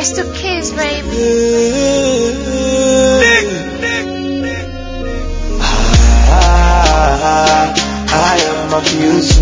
It's the kids, baby. Ah, I am mafioso.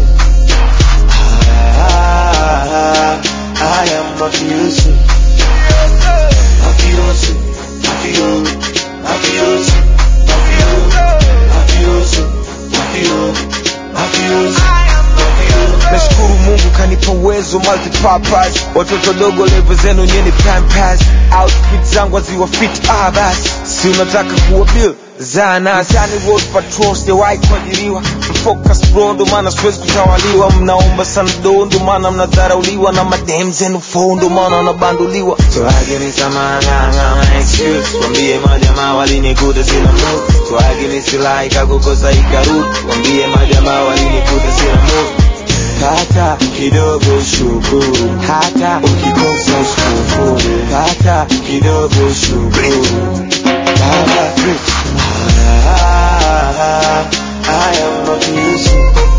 Ah, I am mafioso. Mafioso, mafio, mafioso, mafio, mafioso, mafio, mafioso, mafio. nashukuru mungu kanipa uwezo multipurpose watoto dogo levo zenu nyeni pampas outfit zangu aziwa fit ah basi si unataka kuwa bill zanasani road patrol sijawahi kuajiriwa mfocus bro ndo maana siwezi kutawaliwa mnaomba sana do ndo maana mnadharauliwa na madem zenu fo ndo maana wanabanduliwa twageni samanganga na excuse wambie majamaa walinikuta sina mood twageni silaha ikakukosa ikarudi wambie majamaa walinikuta sina mood Pata kidogo shukuru, hata ukikosa usikufuru. Pata kidogo shukuru. Baba Rich. Ah, I am mafioso.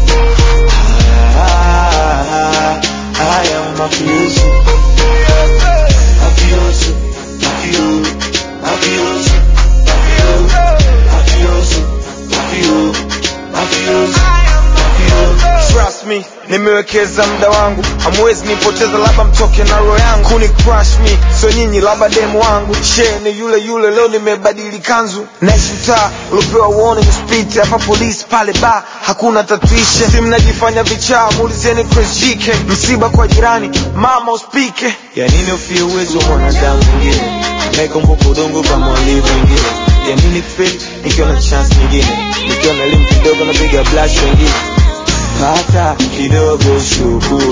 Ah, I am mafioso. Mafioso, mafio, mafioso, mafio, mafioso, mafio, mafioso, mafio. Trust me, nimewekeza muda wangu, hamwezi nipoteza, labda mtoke na roho yangu kuni crush me, so nyinyi labda demu wangu she ni yule yule, leo nimebadili kanzu, naishi mtaa uliopewa warning speed, hapa polisi pale ba hakuna tatuishe, si mnajifanya vichaa, muulizeni Chris JK, msiba kwa jirani, mama uspike, ya nini ufie uwezo wa mwanadamu mwingine, naikumbuka udongo kama walivyo wengine, ya nini feel nikiwa na chance nyingine, nikiwa na elimu kidogo napiga blush wengine Pata kidogo shukuru,